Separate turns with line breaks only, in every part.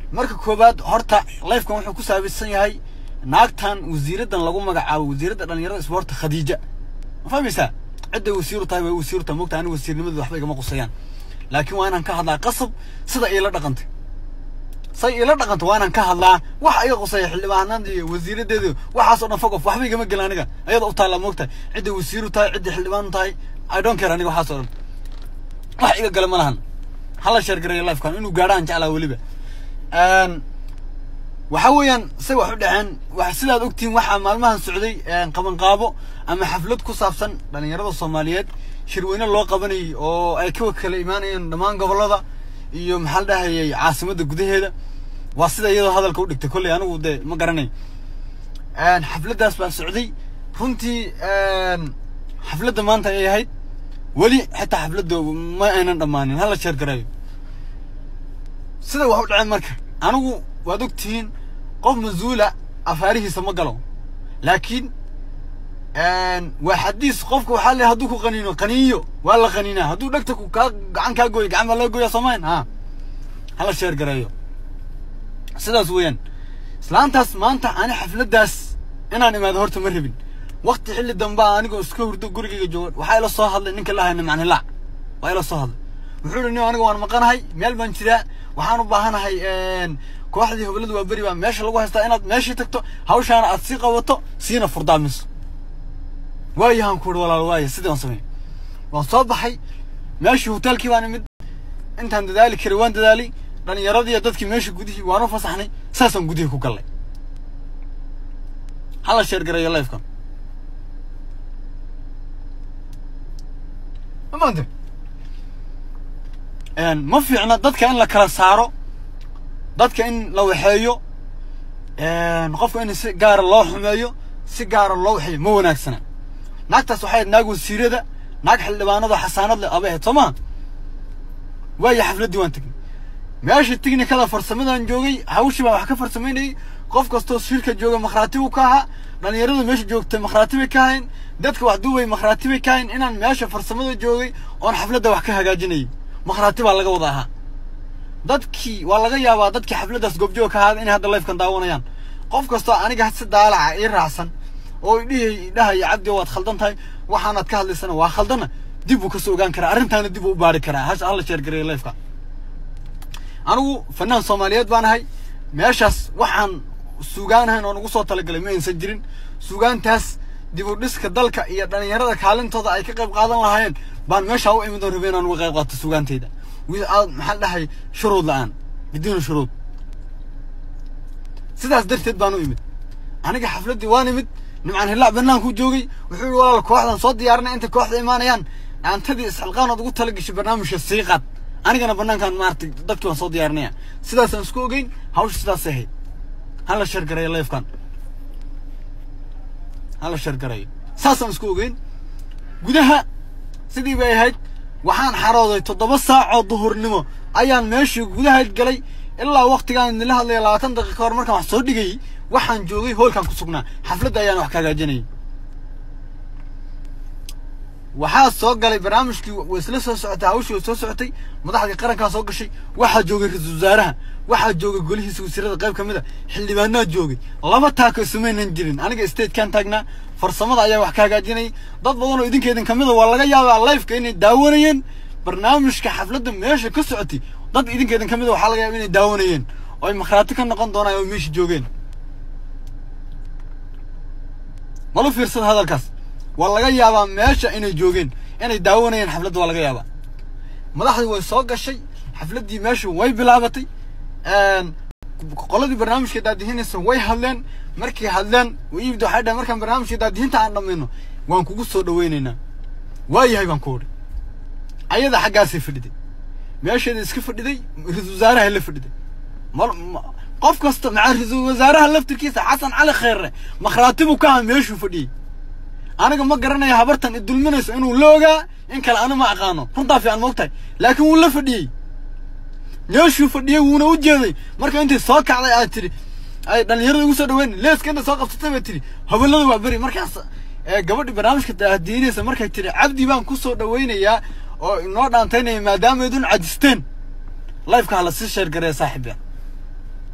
marka koowaad horta lifekan wuxuu ku saabeysan yahay naagtan wasiiradan lagu magacaabo wasiiradda dhalinyarada isboorta khadiija ma fahmaysaa cidday wasiiru tahay way wasiiru tahay mogta aniga wasiirnimadooda waxba igama qusayaan laakiin waa inaan ka hadlaa qasab sida iila dhaqantay say iila dhaqanta waa inaan ka hadlaa waxa iga qusaya xildhibaanada iyo wasiiradeedu waxaasoo dhan fogof waxba igama gelin aniga ayada u taalla mogtahay cidday wasiiru tahay cidday xildhibaanu tahay i don't care aniga waxaasoo dhan wax iga gala ma lahan hala sheergareeyo lifekan inuu gaadhaan jeclaa weliba waxa weeyaan say wax u dhaceen wax sidaad ogtihiin waxaa maalmahan socday qabanqaabo ama xaflad ku saabsan dhalinyarada soomaaliyeed shirweyne loo qabanayay oo ay ka kala imaanayeen dhammaan gobollada iyo maxaa la dhahayay caasimadda gudaheeda waa sida iyadoo hadalka u dhigtay kolley anigu dee ma garanay xafladdaas baa socday runtii xafladda maanta ay ahayd weli xitaa xafladda ma aynan dhammaanin hala sheer gareeyo sida wax u dhaceen marka anigu waad ogtihiin qof mas-uula afaarihiisa ma galo laakiin waa xadiis qofka waxaa le hadduu ku qaniino qaniiyo waa la qaniinaa hadduu dhegta ku kaa gacan kaa gooyo gacan baa laga gooyaa soomayn ha hala sheer gareeyo sidaas weeyaan islaantaas maanta ani xafladdaas inaan imaado horta ma rabin wakti xilli dambaa anigoo iska hurdo gurigayga jooga waxaa ila soo hadlay ninka la hayna macnilaac waa ila soo hadlay wuxuu ihi nin aniga waan maqanahay meel baan jiraa waxaan u baahanahay kooxdii hobladu waa beri baa meesha lagu haystaa inaad meeshii tagto hawshaana aad sii qabato siina furdaamiso waayahaan ku uhi walaal waaya sidii waan sameeyey waan soo baxay meeshii hoteelkii baan imid intaan dadaali karay waan dadaalay dhalinyaradii iyo dadkii meeshii gudihii waan u fasaxnay saasaan gudihii ku gallay hala sheer gareeyo lifekan maanta ma fiicna dadka in la kala saaro dadka in la waxeeyo qofka in si gaara loo xumeeyo si gaara loo waxeeyo ma wanaagsana naagtaas waxay ahayd naag wasiirada naag xildhibaanada xasaanad leh abay ahayd soo maha waayo xafladdii waan tegnay meesha technicada farsamadan joogay hawshii baan wax ka farsamaynayay qof kastoo shirka jooga makhraati buu ka ahaa dhalinyarada meesha joogtay makhraati bay ka ahayn dadka wax duubay makhraati bay ka ahayn inaan meesha farsamada joogay oon xafladda wax ka hagaajinayay makhraati baa laga wada ahaa dadkii waa laga yaabaa dadkii xafladdaas goobjoog ka ahaada inay hadda lifekan daawanayaan qof kastoo aniga si daalaca ii raacsan oo idhihi dhahaya cabdi waad khaldan tahay waxaanaad ka hadlaysana waa khaldana dib buu kasoo ogaan karaa arrintaana dib uu u baari karaa hash hala sheer gareeyo lifeka anigu fanaan soomaaliyeed baan ahay meeshaas waxaan sugaanahayn oo nagu soo talagalay ma aysan jirin sugaantaas dib u dhiska dalka iyo dhalinyarada kaalintooda ay ka qayb qaadan lahaayeen baan meeshaa u imid oo rabay inaan uga qayb qaato sugaantayda maxaa la dhahay shuruud la-aan biduuna shuruud sidaas darteed baan u imid aniga xafladdii waan imid nimcaan hillaac bannaankuu joogay wuxuu yihi walaal kooxdan soo diyaarinay intay kooxda imaanayaan dhaantadii isxilqaanood ugu tala gashay barnaamijka sii qaad anigana bannaankan maaragtay dadkii waan soo diyaarinaya sidaasaan isku ogeyn hawsha sidaasay ahayd hala sheer gareeyo lifekan hala sheer gareeyo saasaan isku ogeyn gudaha sidii bay ahayd waxaan xarooday toddoba saacoo duhurnimo ayaan meeshii gudahayd galay ilaa waktigaan nila hadlaya labaatan daqiiqa hor markaan wax soo dhigayay waxaan joogay hoolkaan ku sugnaa xafladda ayaan wax ka hagaajinayay waxaa soo galay barnaamijkii way isla soo socotay hawshii way soo socotay madaxdii qarankaa soo gashay waxaa joogay ra-iisul wasaaraha waxaa joogay golihiisa wasiirada qayb ka mid a xildhibaanaa joogay laba taako samaynan jirin aniga statekan taagnaa farsamada ayaa wax ka hagaajinayay dad badan oo idinka idin kamid a waa laga yaabaa lifeka inay daawanayeen barnaamijka xafladda meesha ka socotay dad idinka idin kamid a waxaa laga yaaba inay daawanayeen oo ay makhraati ka noqon doonaan oo meesha joogeen malu fiirsada hadalkaas waa laga yaabaa meesha inay joogeen inay daawanayeen xafladda waa laga yaabaa madaxdii way soo gashay xafladdii meesha way bilaabatay qoladii barnaamijka daadihinaysa way hadleen markay hadleen iibda waxay dhahen markaan barnaamijka daadihinta aan dhammayno waan kugu soo dhaweynaynaa waayahay baan ku odhi ayada xaggaasay fadhiday meesheeda iska fadhiday ra-iisul wasaaraha la fadhiday qof kasta maca ra-iisul wasaaraha laftirkiisa xasan cali kheerre makhraatibuu ka aha meeshuu fadhiyey aniga ma garanaya habartan i dulminayso inuu la ogaa in kale ana ma aqaano runtaa fiican moogtahay laakiin wuu la fadhiyey meeshuu fadhiyey wuuna u jeeday marka intay soo kacday aad tiri ay dhalinyarada ugu soo dhaweyn leeska inta soo qabsatay bay tiri hobelada waa beri markaas gabadhi barnaamijka daadiinaysa markay tiri cabdi baan ku soo dhaweynayaa oo inoo dhaantaynaya maadaama idun cadisteen lifeka hala sii sheer gareeya saaxiibya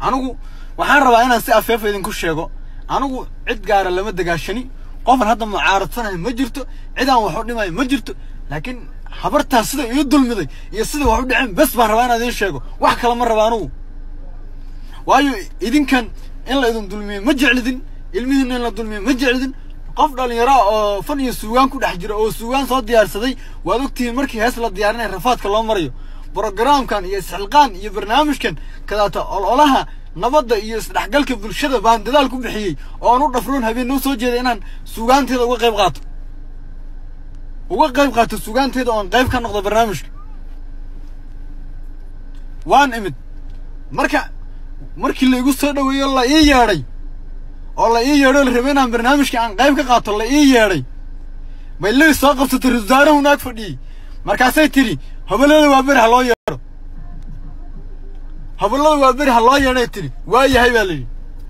anigu waxaan rabaa inaan si afeefa idinku sheego anigu cid gaara lama dagaashani qofan hadda mucaaradsanaya ma jirto cid aan wax u dhimayo ma jirto laakiin habartaas sida ii dulmiday iyo sida wax u dhaceen bes baan rabaa inaan idiin sheego wax kale ma raba anigu waayo idinkan in la idin dulmiyo ma jeclidin ilmihiina in la dulmiyo ma jeclidin qof dhalinyaro oo fan iyo suugaan ku dhex jira oo suugaan soo diyaarsaday waad ogtihiin markii hees la diyaarinaya rafaadka loo marayo brogaraamkan iyo isxilqaan iyo barnaamijkan kadaata ololaha nabadda iyo isdhexgalka bulshada baan dadaal ku bixiyey oo aan u dhafroon habeen noo soo jeeda inaan suugaanteeda uga qayb qaato uga qayb qaato suugaanteeda oon qayb ka noqdo barnaamijka waan imid marka markii la igu soo dhaweeyo la ii yeedhay oo la ii yeedho la rabay inaan barnaamijka aan qayb ka qaato la ii yeedhay bay ley soo qabsatay ra wasaarahu naag fadhiyey markaasay tidhi hobalada waa beri ha loo yeedho hobalada waa beri ha loo yeedhay tidhi waa yahay baa layidhi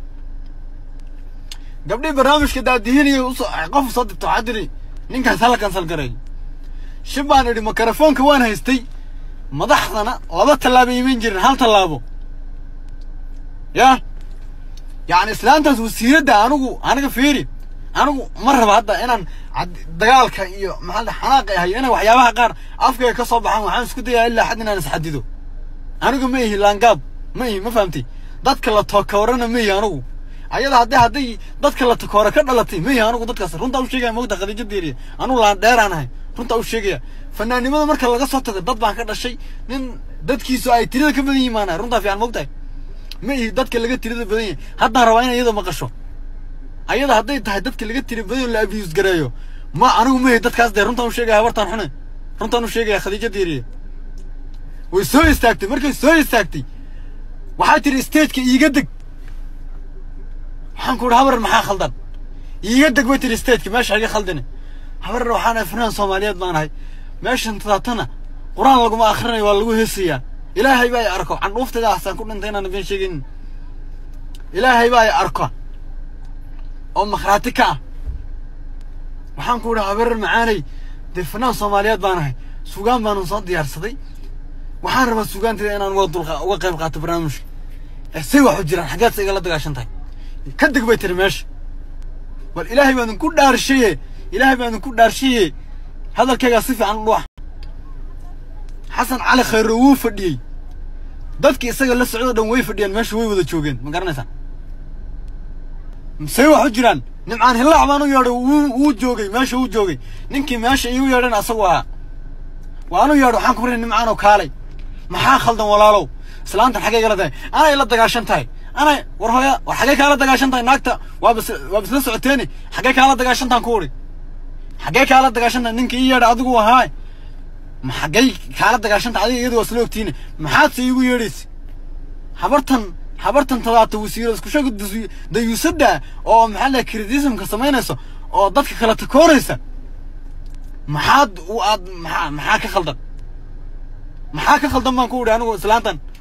gabdhii barnaamijka daadihinaya usoo qof soo dirta waxaa tidhi ninkaas hala kansal gareey shib baan idhi makarafoonka waan haystay madaxdana laba tallaabo iman jirin hal tallaabo ya yacni islaantaas wasiiradda anigu aniga fiiri anigu ma raba hadda inaan dagaalka iyo maxaa xanaaqa ahay inay waxyaabaha qaar afkayga ka soo baxaan waxaan isku dayaa ilaa xad inaan isxadido anigu ma ihi laangaab ma ihi ma fahamtay dadka la tokoorana ma ihi anigu ayada hadday hadday dadka la takoora ka dhalatay ma ihi anigu dadkaas runtaa u sheegaya mogta khadiija diiriya anigu laan dheeraan ahay runtaa u sheegaya fanaannimada marka laga soo tago dad baan ka dhashay nin dadkiisu ay tirada ka badan yihiin baan ahay runtaa fiican mogtahay ma ihi dadka laga tirada badan yahay haddaan rabaa in iyada maqasho ayada hadday tahay dadka laga tiri badan la abiyus gareeyo ma anigu ma ihi dadkaas dee runtaan u sheegaya habartaan xune runtaan u sheegaya khadiija diiriye way soo istaagtay markay soo istaagtay waxaa tiri stageka iiga deg waxaan ku idhi habar maxaa khaldan iiga deg bay tiri stageka meesha iga khaldine habarna waxaan ahay fanaan soomaaliyeed baan ahay meeshan tadaatana qur-aan laguma akhrinayo waa lagu heesayaa ilaahay baa i arko candhuuftayda hasaan ku dhintay inaan been sheegaynin ilaahay baa i arko oo makhraati ka ah waxaan ku idhi habar macaanay dee fanaan soomaaliyeed baan ahay sugaan baanan soo diyaarsaday waxaan rabaa sugaanteeda inaan uga dulqa uga qayb qaato barnaamijka say wax u jiraan xaggeed sa igala dagaashan tahay ka deg bay tiri meesha bal ilaahay baa idinku dhaarshaye ilaahay baa idinku dhaarshaye hadalkaygaa si fiican u dhuwax xasan cali khayro wuu fadhiyey dadkii isaga la socdo dhan way fadhiyaan meesha way wada joogeen ma garanaysaa say wax u jiraan nimcaan hillaac baan u yeedhay wuu wuu joogay meesha wuu joogay ninkii meesha iigu yeedhan asagu ahaa waanu yeedho waxaan ku barinay nimcaanoo kaalay maxaa khaldan walaalow islaantan xaggay gala tahay anay la dagaashan tahay anay war hooya war xaggay kaala dagaashan tahay naagta waa bis waa bisla socoteeni xaggay kaala dagaashan tahan ku udhi xaggay kaala dagaashan tahay ninka ii yeedha adigu ahaa ma xaggay kaala dagaashan tahay adiga iyadu waa isla ogtiine maxaad se iigu yeedhaysa habartan habartan tadaata wasiiro isku sheeg dayuusadda oo maxaa la criticismka samaynayso oo dadka kala takooraysa maxaad u aad maxaa maxaa ka khaldan maxaa ka khaldan baan ku idhi anigu islaantan